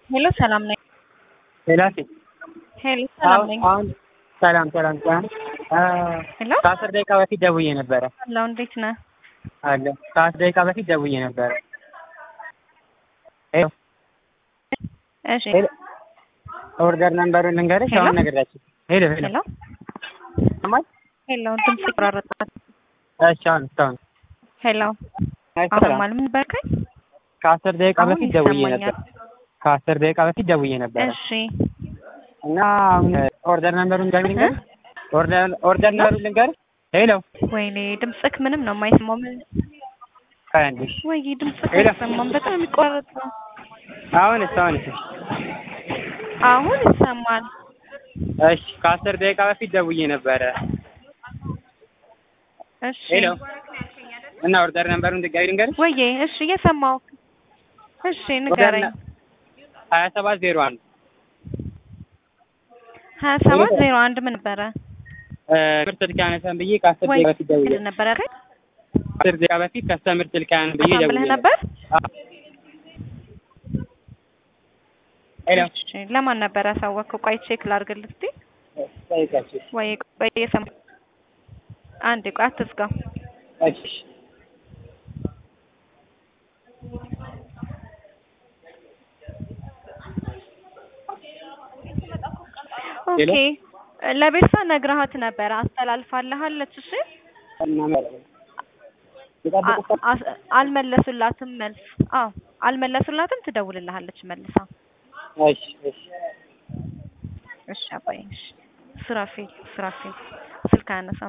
ሄሎ ሰላም ነኝ። ሄላሴ ሄሎ ሰላም ነኝ። አሁን ሰላም ሰላም ሰላም ሄሎ ከአስር ደቂቃ በፊት ደውዬ ነበረ ሄሎ እንዴት ነህ? አለ ከአስር ደቂቃ በፊት ደውዬ ነበረ ሄሎ እሺ ሄሎ ኦርደር ነምበሩን ልንገርሽ ሄሎ? አሁን ነገራችሁ ሄሎ ሄሎ ሄሎ ሰማሽ ሄሎ ድምጽ ይቆራረጣል። እሺ አሁን እስካሁን ሄሎ አሁን አይሰራም ማለት ምን በልከኝ? ከአስር ደቂቃ አሁን በፊት ደውዬ ይሰማኛል። ነበር ከአስር ደቂቃ በፊት ደውዬ ነበረ እሺ እና አሁን ኦርደር ነምበሩን ልንገርሽ ኦርደር ኦርደር ነምበሩን ልንገርሽ ሄሎ ወይኔ ድምጽክ ምንም ነው የማይሰማው። ምን ከአንድሽ ወይ ድምጽክ ሄሎ? አይሰማም። በጣም የሚቆራረጥ ነው። አሁንስ አሁንስ አሁን ይሰማል። እሺ ከአስር ደቂቃ በፊት ደውዬ ነበረ እሺ ሄሎ እና ኦርደር ነምበሩን ድጋሚ ልንገርሽ ወይዬ እሺ እየሰማሁ እሺ ንገረኝ። ሀያ ሰባት ዜሮ አንድ ሀያ ሰባት ዜሮ አንድ ምን ነበረ? ምርት ስልክ ያነሳን ብዬ ከአስር ወይ ደቂቃ በፊት ደውዬ ምንድን ነበረ ያልከኝ? ከአስር ደቂቃ በፊት ከስተምር ስልክ ያነሳን ብዬ አሳም ደውዬ ብለህ ነበር? አዎ። ሄሎ እሺ ለማን ነበር ያሳወቅከው? ቆይ ቼክ ላድርግልህ እስኪ። ጠይቃችሁ ወይ ቆይ እየሰማሁ አንዴ ቆይ አትዝጋው። እሺ ኦኬ ለቤርሳ ነግረሃት ነበረ አስተላልፋለሃለች። እሺ አ- አስ- አልመለሱላትም መልስ። አዎ አልመለሱላትም። ትደውልልሃለች መልሳ። እሺ እሺ እሺ አባዬ እሺ። ስራፌል ስራፌል ስልክ አያነሳም።